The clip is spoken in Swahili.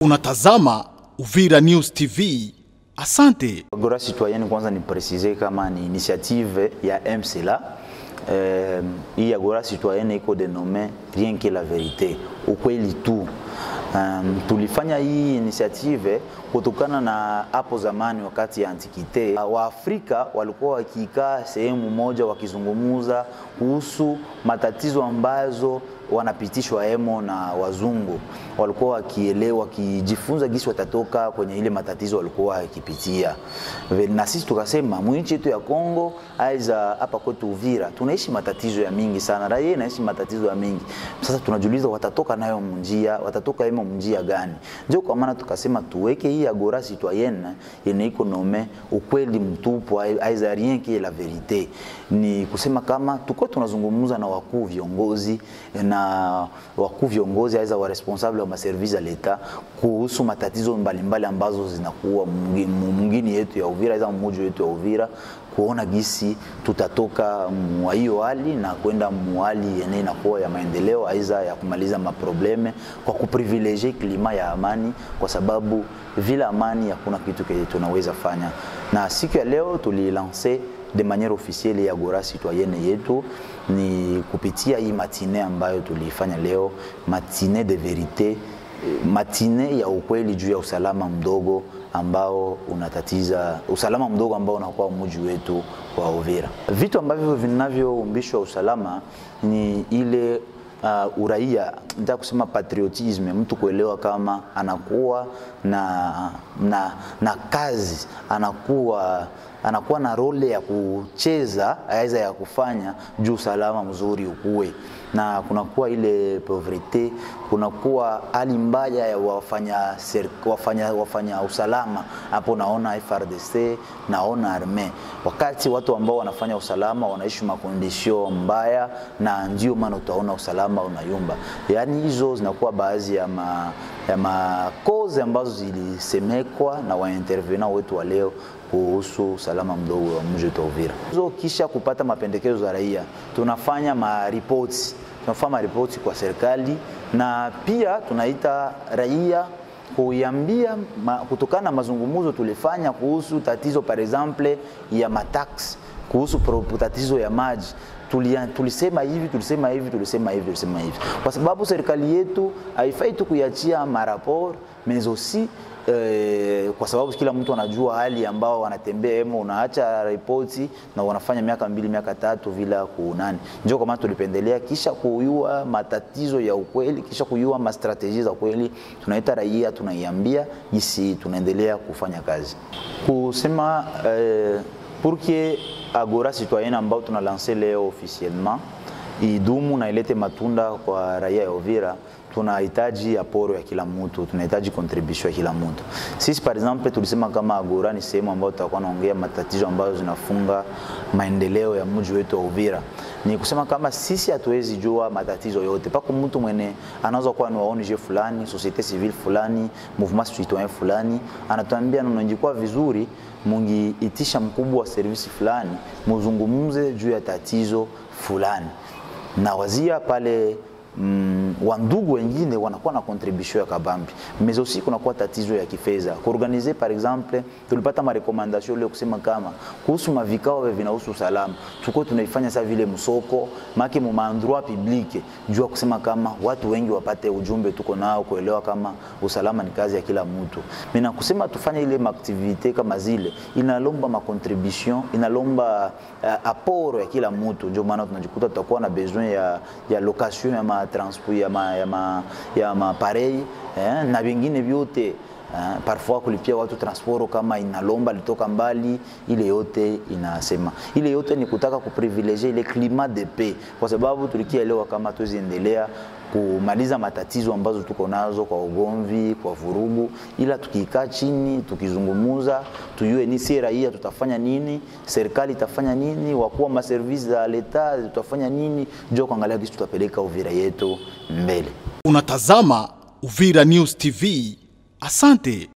Unatazama Uvira News TV. Asante. Agora Citoyenne kwanza ni preciser kama ni initiative ya MCLA. Eh, hii Agora Citoyenne iko denome rien que la verite, ukweli tu. Um, tulifanya hii initiative kutokana na hapo zamani wakati ya antikite Waafrika walikuwa wakikaa sehemu moja wakizungumuza kuhusu matatizo ambazo wanapitishwa emo na wazungu, walikuwa wakielewa, wakijifunza gisi watatoka kwenye ile matatizo walikuwa wakipitia. Na sisi tukasema mwinchi yetu ya Kongo aiza hapa kwetu Uvira tunaishi matatizo ya mingi sana, raia inaishi matatizo ya mingi. Sasa tunajiuliza watatoka nayo mnjia, watatoka emo mnjia gani? Ndio kwa maana tukasema tuweke hii Agora Citoyenne yenye iko nome ukweli mtupu, aiza rien que la verite, ni kusema kama tuko tunazungumza na wakuu viongozi na wakuu viongozi aiza wa responsable wa maservice ya leta kuhusu matatizo mbalimbali mbali ambazo zinakuwa mwingine yetu ya Uvira aiza mmoja wetu ya Uvira kuona gisi tutatoka mwa hiyo hali na kwenda mwali yenye inakuwa ya maendeleo aiza ya kumaliza maprobleme kwa kuprivilege klima ya amani, kwa sababu vile amani hakuna kitu kile tunaweza fanya. Na siku ya leo tulilanse de manière officielle ya Agora Citoyenne yetu ni kupitia hii matine ambayo tulifanya leo, matine de verite, matine ya ukweli juu ya usalama mdogo ambao unatatiza usalama mdogo ambao unakuwa mji wetu wa Uvira. Vitu ambavyo vinavyoumbishwa usalama ni ile uh, uraia, nataka kusema patriotisme, mtu kuelewa kama anakuwa na, na, na kazi anakuwa anakuwa na role ya kucheza aweza ya kufanya juu usalama mzuri ukuwe, na kunakuwa ile povrete, kunakuwa hali mbaya ya wafanya, wafanya, wafanya usalama. Hapo naona FRDC, naona arme, wakati watu ambao wanafanya usalama wanaishi makondisio mbaya, na ndio maana utaona usalama unayumba. Yaani hizo zinakuwa baadhi ya ma, ya makoze ambazo zilisemekwa na waintervena wetu wa leo kuhusu usalama mdogo wa mji wa Uvira. Hizo kisha kupata mapendekezo ya raia, tunafanya maripoti, tunafanya maripoti kwa serikali na pia tunaita raia kuiambia ma, kutokana na mazungumzo tulifanya kuhusu tatizo par exemple ya matax, kuhusu tatizo ya maji tulia, tulisema hivi tulisema hivi tulisema hivi tulisema hivi, kwa sababu serikali yetu haifai tu kuiachia maraport mais aussi Eh, kwa sababu kila mtu anajua hali ambao wanatembea emo, unaacha ripoti na wanafanya miaka mbili miaka tatu bila kunani. Ndio kwa maana tulipendelea kisha kuyua matatizo ya ukweli, kisha kuyua mastrateji za ukweli, tunaita raia, tunaiambia jinsi tunaendelea kufanya kazi kusema eh, pour que Agora Citoyenne ambao tuna lance leo officiellement idumu na ilete matunda kwa raia ya Uvira tunahitaji aporo ya kila mtu, tunahitaji contribution ya kila mtu. Sisi par exemple tulisema kama Agora ni sehemu ambayo tutakuwa naongea matatizo ambayo zinafunga maendeleo ya mji wetu wa Uvira. Ni kusema kama sisi hatuwezi jua matatizo yote, pako mtu mwene anaweza kuwa ni wa ONG fulani, societe civile fulani, mouvement citoyen fulani, anatuambia nonajikuwa vizuri mungiitisha mkubwa wa servisi fulani, muzungumze juu ya tatizo fulani na wazia pale mm, wandugu wengine wanakuwa na contribution ya kabambi mais aussi kunakuwa tatizo ya kifedha kuorganize. Par exemple, tulipata marekomandation leo kusema kama kuhusu mavikao vya vinahusu usalama, tuko tunaifanya sasa vile msoko make mu maendroit public, jua kusema kama watu wengi wapate ujumbe tuko nao, kuelewa kama usalama ni kazi ya kila mtu. Mimi kusema tufanye ile maaktivite kama zile, inalomba ma contribution, inalomba uh, apport ya kila mtu. Ndio maana tunajikuta tutakuwa na besoin ya, ya location ya ma transport ya ma, ya ma, ya maparei eh, na vingine vyote eh, parfois kulipia watu transport kama inalomba litoka mbali, ile yote inasema, ile yote ni kutaka kuprivilegie ile climat de paix, kwa sababu tulikielewa kama tuziendelea kumaliza matatizo ambazo tuko nazo kwa ugomvi, kwa vurugu, ila tukikaa chini tukizungumuza, tujue ni si raia tutafanya nini, serikali itafanya nini, wakuu wa maservisi za leta tutafanya nini, ndio kuangalia kisi tutapeleka Uvira yetu mbele. Unatazama Uvira News TV. Asante.